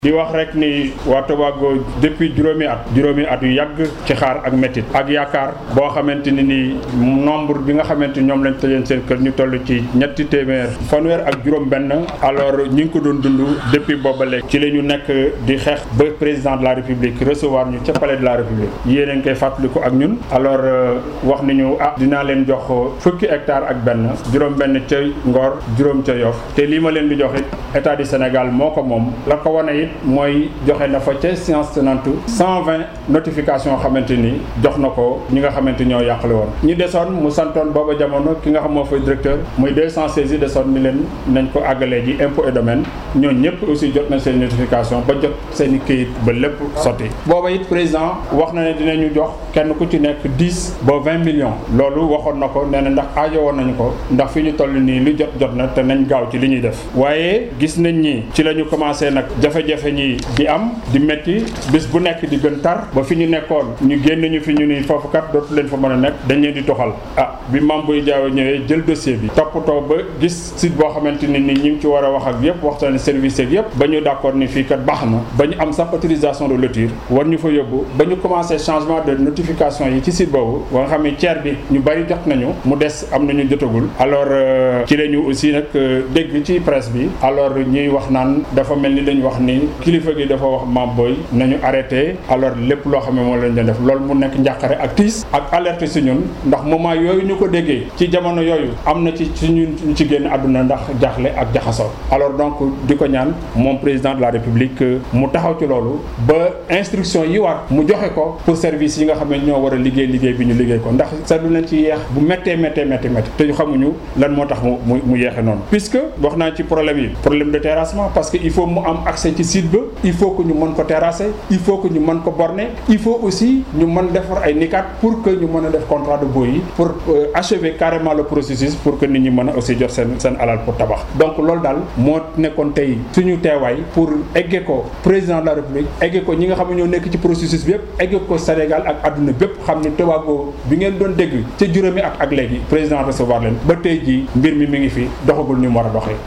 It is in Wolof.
di wax rek ni waa Tobago depuis juróomi at juróomi at yu yàgg ci xaar ak métit ak yaakaar boo xamante ni ni nombre bi nga xamante ni ñoom lañ tëjoon seen kër ñu toll ci ñetti téeméer fanweer ak juróom benn alors ñu ngi ko doon dund depuis booba léegi ci la ñu nekk di xeex ba président de la république recevoir ñu ca palais de la république yéen a ngi koy fàttaliku ak ñun alors wax nañu ah dinaa leen jox fukki hectare ak benn juróom benn ca Ngor juróom ca Yoff te lii ma leen di jox it état du Sénégal moo ko moom la ko wane it mooy joxe na fa ca séance tenante 120 notification xamante ni jox na ko ñi nga xamante ñoo yàqale woon ñi desoon mu santoon booba jamono ki nga xam moo fay directeur muy 216 yi desoon ni leen nañ ko àggalee ji impôt et domaine ñoo ñëpp aussi jot nañ seen notification ba jot seen i këyit ba lépp sotti booba it président wax na ne dinañu jox kenn ku ci nekk 10 ba 20 millions loolu waxoon na ko nee na ndax aajo woon nañu ko ndax fi ñu toll nii lu jot jot na te nañ gaaw ci li ñuy def waaye gis nañ ni ci la ñu commencé nag jafe-jafe ñi di am di métti bis bu nekk di gën tar ba fi ñu nekkoon ñu génn ñu fi ñu ni foofu kat dootu leen fa mën a nekk dañ leen di toxal ah bi Mame Boye Diao ñëwee jël dossier bi toppatoo ba gis site boo xamante ni ni ñi ngi ci war a wax ak yëpp waxtaan service yeeg yëpp ba ñu d'accord ni fii kat baax na ba ñu am sax autorisation de lotir war ñu fa yóbbu ba ñu commencé changement de notification yi ci site boobu ba nga xam ne tiers bi ñu bari jot nañu mu des am nañu jotagul alors ci la ñu aussi nag dégg ci presse bi alors ñuy wax naan dafa mel ni dañu wax ni kilifa gi dafa wax Mame Boye nañu arrêté alors lépp loo xam ne moom lañ leen def loolu mu nekk njàqare ak tiis ak alerte si ñun ndax moment yooyu ñu ko déggee ci jamono yooyu am na ci ci ñun ñu ci génn àdduna ndax jaaxle ak jaxasoo alors donc di ko ñaan moom président de la république mu taxaw ci loolu ba instruction yi war mu joxe ko pour service yi nga xam ne ñoo war a liggéey liggéey bi ñu liggéey ko ndax seetlu nañ ci yeex bu méttee méttee méttee méttee te xamuñu lan moo tax mu mu mu yeexe noonu puisque wax naa ci problème yi problème de terrassement parce que il faut mu am accès ci site ba il faut que ñu mën ko terrasser il faut que ñu mën ko borner il faut aussi ñu mën defar ay nikat pour que ñu mën a def contrat de bail yi pour achever carrément le processus pour que nit ñi mën a aussi jot seen seen alal pour tabax donc loolu daal moo nekkoon tey suñu teewaay pour egge ko président de la république egge ko ñi nga xam ne ñoo nekk ci processus bi yëpp egge ko Sénégal ak àdduna bépp xam ni Tobago bi ngeen doon dégg ca juróomi at ak léegi président recevoir leen ba tey jii mbir mi mi ngi fi doxagul ni mu war a doxee